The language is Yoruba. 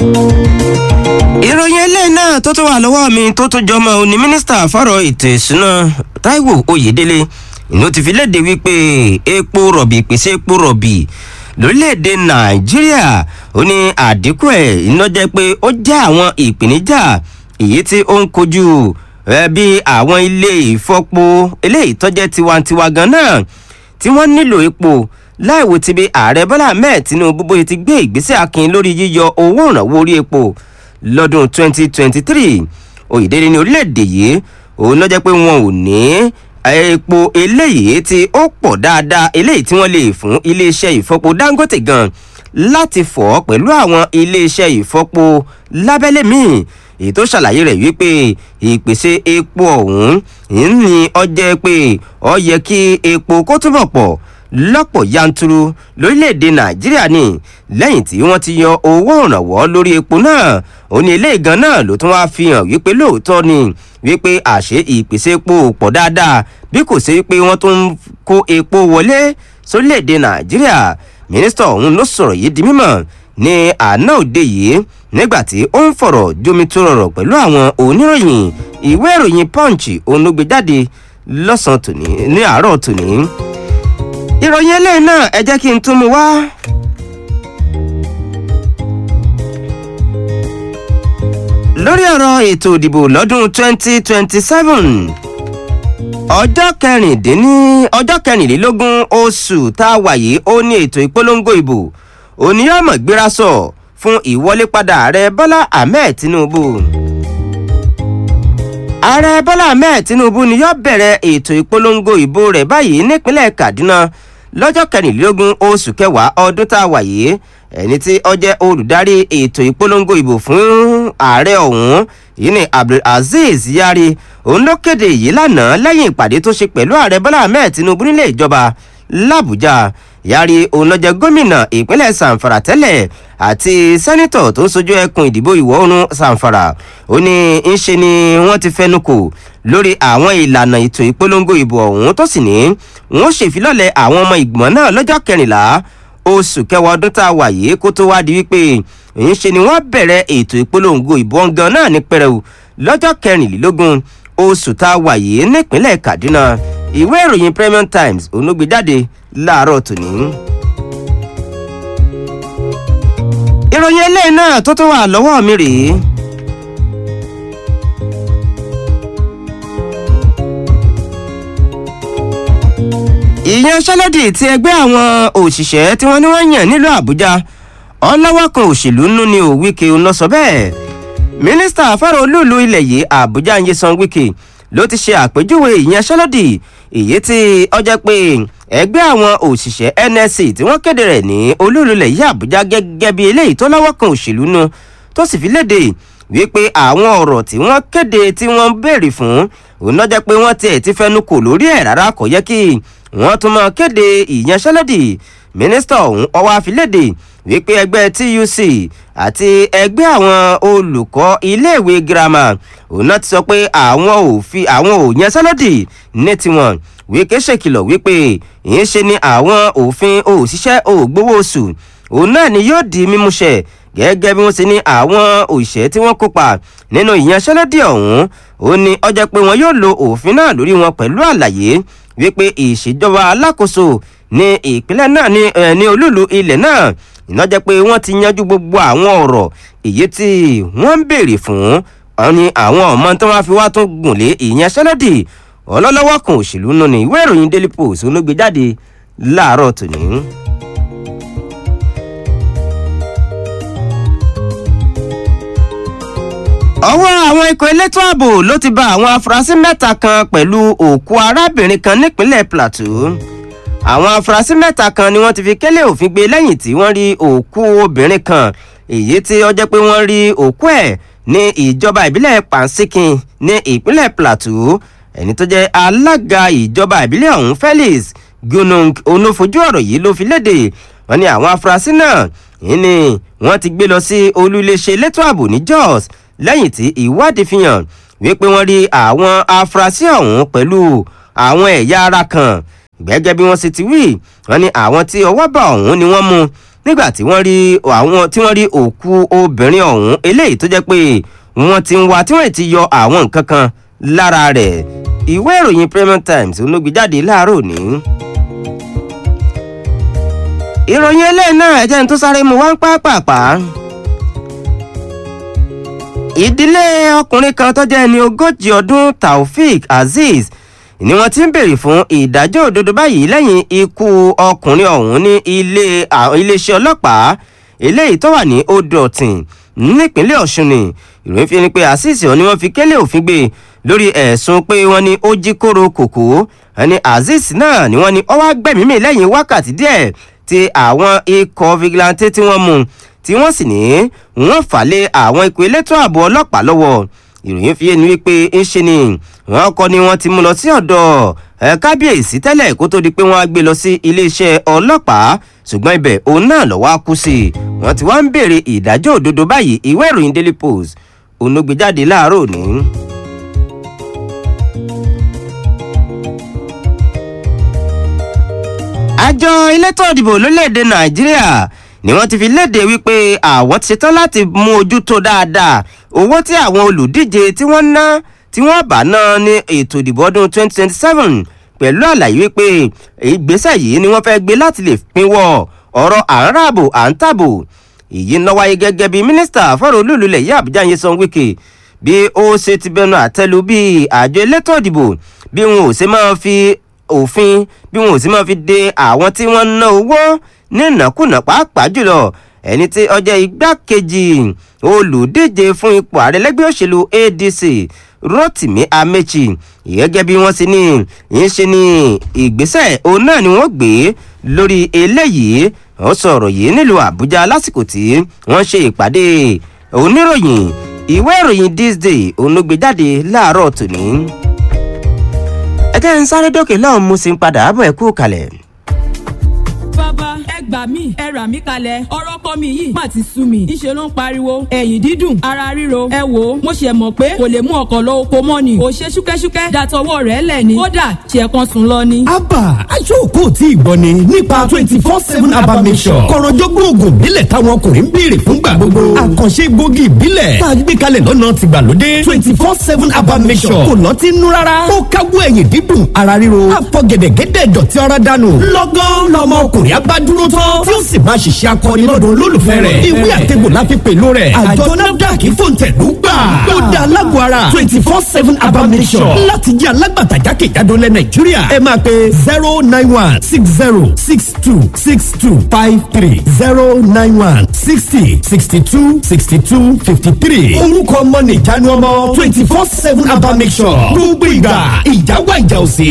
ìròyìn eléyìí náà tó tún wà lọ́wọ́ mi tó tún jọmọ́ òní mínísítà fọ́rọ̀ ètò ìṣúná Táíwò Oyèdélé ìlú ti fi léde wípé epo rọ̀bì ìpèsè epo rọ̀bì lórílẹ̀‐èdè Nàìjíríà ó ní àdínkù ẹ̀ iná jẹ́ pé ó jẹ́ àwọn ìpèníjà èyí tí ó ń kojú bí àwọn ilé ìfọpo eléyìí tó jẹ́ tiwantiwa gan náà tí wọ́n nílò epo láìwo ti bí ààrẹ Bọ́lá Ahmed Tinubu bóyá ti gbé ìgbésẹ̀ akin lórí yíyọ owó ìrànwọ́ orí epo lọ́dún 2023 Oyèdélé ní orílẹ̀-èdè yìí òun ló jẹ́ pé wọn ò ní epo eléyìí tí ó pọ̀ dáadáa eléyìí tí wọ́n lè fún iléeṣẹ́ ìfọpo Dangote gan láti fọ̀ pẹ̀lú àwọn iléeṣẹ́ ìfọpo lábẹ́lé míì èyí tó ṣàlàyé rẹ̀ wípé ìpèsè epo ọ̀hún ní ó jẹ́ pé ó yẹ kí epo kó túbọ̀ pọ̀ lọ́pọ̀ yanturu lórílẹ̀‐èdè nàìjíríà ni lẹ́yìn tí wọ́n ti yan owó ìrànwọ́ lórí epo náà ó ní ilé ìgan náà ló tún wá fi hàn wípé lóòótọ́ ni wípé àṣé ìpèsè epo pọ̀ dáadáa bí kò sí wípé wọ́n tún ń kó epo wọlé sórílẹ̀‐èdè nàìjíríà mínísítà ọ̀hún ló sọ̀rọ̀ yìí di mímọ̀ ní àná òde yìí nígbà tí ó ń fọ̀rọ̀ jomitoro pẹ̀lú àwọn oníròyìn ìwé ìròyìn punch òun ló gbé jáde lọ́sàn-án tòní ní àárọ̀ tòní ìròyìn eléyìí náà ẹ jẹ́ kí n tún mu wá. lórí ọ̀rọ̀ ètò ìdìbò lọ́dún 2027 ọjọ́ kẹrìndínní ọjọ́ kẹrìnlélógún oṣù tá a wà yìí ó ní ètò ìpolongo ìbò oníyàmọ̀ gbéra sọ fún ìwọlépadà ààrẹ bọ́lá ahmed tinubu ààrẹ bọ́lá ahmed tinubu ni yóò bẹ̀rẹ̀ ètò ìpolongo ìbò rẹ̀ báyìí nípínlẹ̀ kaduna lọ́jọ́ kẹrìnlélógún oṣù kẹwàá ọdún tá a wà yìí ẹni tí ó jẹ́ olùdarí ètò ìpolongo ìbò fún ààrẹ ọ̀hún yìí ni abdulazeez yari òun ló kéde yìí lánàá lẹ́yìn ìpàdé tó ṣe pẹ̀lú ààrẹ bọ́lá ahmed tinubu nílé ìjọba làbújá yari òun ló jẹ́ gómìnà ìpínlẹ̀ sanfara tẹ́lẹ̀ àti sẹ́nitọ̀ tó ń sojú ẹkùn ìdìbò ìwọ̀ oòrùn sanfara ó ní ń ṣe ni wọ́n ti fẹnu kò lórí àwọn ìlànà ètò ìpolongo ìbò ọ̀hún tó sì ní wọ́n ṣèfilọ́lẹ̀ àwọn ọmọ ìgbìmọ̀ náà lọ́jọ́ kẹrìnlá oṣù kẹwàá ọdún tá a wà yìí kó tó wá di wípé ń ṣe ni wọ́n bẹ̀rẹ̀ ètò ìpolongo ìbò ọ̀ngàn náà ní pẹrẹu lọ́jọ́ kẹrìnlélógún oṣù tá a wà yìí nípínlẹ̀ kaduna ìwé ìròyìn premium times onúgbé jáde láàárọ̀ tòní. ìròyìn eléyìí náà tó tó wà lọ́wọ́ mi rèé. ìyanṣẹ́lódì tí ẹgbẹ́ àwọn òṣìṣẹ́ tí wọ́n ní wọ́n yàn nílùú àbújá ọlọ́wọ́ kan òṣèlú nínú ni ò wíkẹ́ ń lọ sọ bẹ́ẹ̀ mínísítà fọ́rọ̀ olúùlú ilẹ̀ yìí àbújá ń yẹsan wíkẹ́ ló ti ṣe àpèjúwe ìyanṣẹ́lódì èyí tí ọjọ́ pé ẹgbẹ́ àwọn òṣìṣẹ́ nsc tí wọ́n kéde rẹ̀ ní olúùlú ilẹ̀ yìí àbújá gẹ́gẹ́ bí eléyìí tó lọ́wọ́ kan òṣèlú nu tó sì fi léde wípé àwọn ọ̀rọ̀ tí wọ́n kéde tí wọ́n béèrè fún òun náà jẹ́ pé wọ́n tiẹ̀ ti fẹnu kò lórí ẹ̀ rárá kò yẹ kí wọ́n tún máa kéde ìyanṣẹ́lódì mínísítà ọ̀hún ọwọ́ àfilédè wípé ẹgbẹ́ tuc àti ẹgbẹ́ àwọn olùkọ́ iléèwé girama òun náà ti sọ pé àwọn ò fi àwọn ò yanṣẹ́lódì ní tiwọn wíkẹ́ ṣèkìlọ̀ wípé ìyẹn ṣe ni àwọn òfin òṣìṣẹ́ ògbówó oṣù òun náà ni yóò di mímúṣẹ gẹ́gẹ́ bí wọ́n ṣe ní àwọn òṣìṣẹ́ tí wọ́n kópa nínú ìyanṣẹ́lódì ọ̀hún ó ní ọjọ́ pé wọn yóò lo òfin náà lórí wọn pẹ̀lú àlàyé wípé ìṣèjọba alákòóso ní ìpínlẹ̀ náà ní ní olúùlú ilẹ̀ náà ìnájẹ́ pé wọ́n ti yanjú gbogbo àwọn ọ̀rọ̀ èyí tí wọ́n ń béèrè fún wọn ni àwọn ọmọ tí wọ́n fi wá tún gùn lé ìyanṣẹ́lódì ọlọ́lọ́wọ́ kan òṣèlú nù ní ìwé ìròyìn daily post olóògbé jáde láàárọ̀ tòní. ọwọ́ àwọn ikọ̀ elétò ààbò ló ti bá àwọn afurasí mẹ́ta kan pẹ̀lú òkú arábìnrin kan nípínlẹ̀ plateau àwọn afurasí mẹ́ta kan ni wọ́n ti fi kélé òfin gbé lẹ́yìn tí wọ́n rí òkú obìnrin kan èyí tí ó jẹ́ pé wọ́n rí òkú ẹ̀ ní ìjọba ìbílẹ̀ pansikin ní ìpínlẹ̀ plateau ẹni tó jẹ́ alága ìjọba ìbílẹ̀ ọ̀hún felix gunung onofojú ọ̀rọ̀ yìí ló fi léde wọ́n ní àwọn afurasí náà yìí ni wọ́n ti gbé lọ sí olú iléeṣẹ́ elétò ààbò ní jos lẹ́yìn tí ìwádìí fi hàn wípé wọ́n rí àwọn afurasí ọ̀hún pẹ̀lú àwọn ẹ̀yà ara kan gẹ́gẹ́ bí wọ́n ṣe ti wí wọ́n ní àwọn tí ọwọ́ bá ọ̀hún ni wọ́n mú nígbà tí wọ́n rí àwọn tí wọ́n rí òkú obìnrin ọ̀hún eléyìí tó jẹ́ pé wọ́n ti ń wá tí wọ́n ti yọ àwọn nǹkan kan lára rẹ̀ ìwé ìròyìn Premium Times olóògbé jáde láàárọ̀ òní. ìròyìn eléyìí náà ẹ̀jẹ̀ ń tó sáré mu wá ń pàápàá ìdílé ọkùnrin kan tó jẹ́ ẹni ogójì ọdún Taofik Azeez ni wọ́n ti ń béèrè fún ìdájọ́ òdodo báyìí lẹ́yìn ikú ọkùnrin ọ̀hún ní ilé iléeṣẹ́ ọlọ́pàá eléyìí tó wà ní odò ọ̀tìn nípínlẹ̀ Ọ̀ṣun ni ìròyìn fi ni pé Azeez ni wọ́n fi kélé òfin gbé lórí ẹ̀sùn pé wọ́n ní ó jí kóró kòkó ẹni Azeez náà ni wọ́n ní ó wá gbẹ̀mí mì lẹ́yìn wákàtí díẹ̀ tí àwọn ikọ̀ vigilante tí wọ́n mú tí wọ́n sì ní wọ́n fà lé àwọn ikọ̀ elétò ààbò ọlọ́pàá lọ́wọ́ ìròyìn fi ẹni wípé ń ṣe ni wọ́n kọ́ ni wọ́n ti mú lọ sí ọ̀dọ̀ kábíyèsí tẹ́lẹ̀ kó tó di pé wọ́n á gbé lọ sí iléeṣẹ́ ọlọ́pàá ṣùgbọ́n ibẹ̀ òun náà lọ́wọ́ á kú sí i wọ́n ti wá ń béèrè ìdájọ́ òdodo báyìí ìwé ìròyìn Daily Post òun ló gbé jáde láàárọ̀ òní. àjọ elétò ìdìbò lórílẹ̀‐èdè nàìjíríà ni wọ́n ti fi léde wípé àwọn ti ṣetán láti mú ojú tó dáadáa owó tí àwọn olùdíje tí wọ́n ná tí wọ́n bá ná ní ètò ìdìbò ọdún 2027 pẹ̀lú àlàyé wípé ìgbésẹ̀ yìí ni wọ́n fẹ́ gbé láti lè pinwọ́ ọ̀rọ̀ àńràbò à ń tàbò èyí ń lọ wáyé gẹ́gẹ́ bí mínísítà fọ́rọ̀ olúùlúlẹ̀ yìí àbújá Nyesom Wike bí ó ṣe ti bẹnu àtẹ́lu bí àjọ elétò ìdìbò bí wọn ò ṣe máa fi òfin bí wọn ò sì máa fi de àwọn tí wọ́n ná owó ní ìnákùná pàápàá jùlọ ẹni tí ó jẹ́ igbákejì olùdíje fún ipò ààrẹ lẹ́gbẹ́ òṣèlú ADC Rotimi Amechi gẹ́gẹ́ bí wọ́n sì ní ń ṣe ní ìgbésẹ̀ òun náà ni wọ́n gbé lórí eléyìí wọ́n sọ̀rọ̀ yìí nílùú Àbújá lásìkò tí wọ́n ṣe ìpàdé oníròyìn ìwé ìròyìn this day òun ló gbé jáde láàárọ̀ tòní ẹ jẹ́ ń sáré dókè lọ́hùn mo sì ń padà bọ̀ ẹ kú kalẹ̀. bàbá ẹ gbà mí ẹ rà mí kalẹ̀ ọ̀rọ̀ kọ́ mi yìí má ti sú mi ìṣe ló ń pariwo ẹ̀yìn dídùn ara ríro ẹ wò ó mo ṣe mọ̀ pé kò lè mú ọkọ̀ lọ oko mọ́ ni ò ṣe ṣúkẹ́ṣúkẹ́ dàtọwọ́ rẹ̀ lẹ̀ ni kódà ṣe kan sùn lọ ni. abba aṣọ́kò tí ìgbọ́ ni nípa twenty four seven abba mission kọ̀rọ̀jọ́gbọ́n oògùn ìbílẹ̀ táwọn ọkùnrin ń béèrè fúngbà gbogbo àkànṣe gbòógì ìbílẹ̀ tá a gbé kalẹ̀ lọ́nà tìgbàlódé twenty four seven abba mission kò lọ́tí nú rárá ó káwọ́ ẹ̀yìn dídùn ara ríro àfọ̀gẹ̀dẹ̀gẹ̀dẹ̀ dọ̀tí ara dànù lọ́gán lọ́mọ ọkùnrin abá dúró tán tí ó sì máa ṣiṣẹ́ akọni lọ́dọ̀ olólùfẹ́ rẹ̀ ìwé àtẹ̀gbò láfi pẹ̀lú rẹ̀ àjọ nafdac fòǹtẹ̀lú gbà ó dá alágbó ara twenty four seven abamisọ̀ láti jẹ́ alágbàtà jákèjádò lẹ̀ nàìjíríà ẹ máa pe zero nine one six zero six two six two five three zero nine one sixty sixty two sixty two fifty three orúkọ ọmọ nìjánu ọmọ twenty four seven abamisọ̀ gbogbo ìgbà ìjáwá ìjà òsè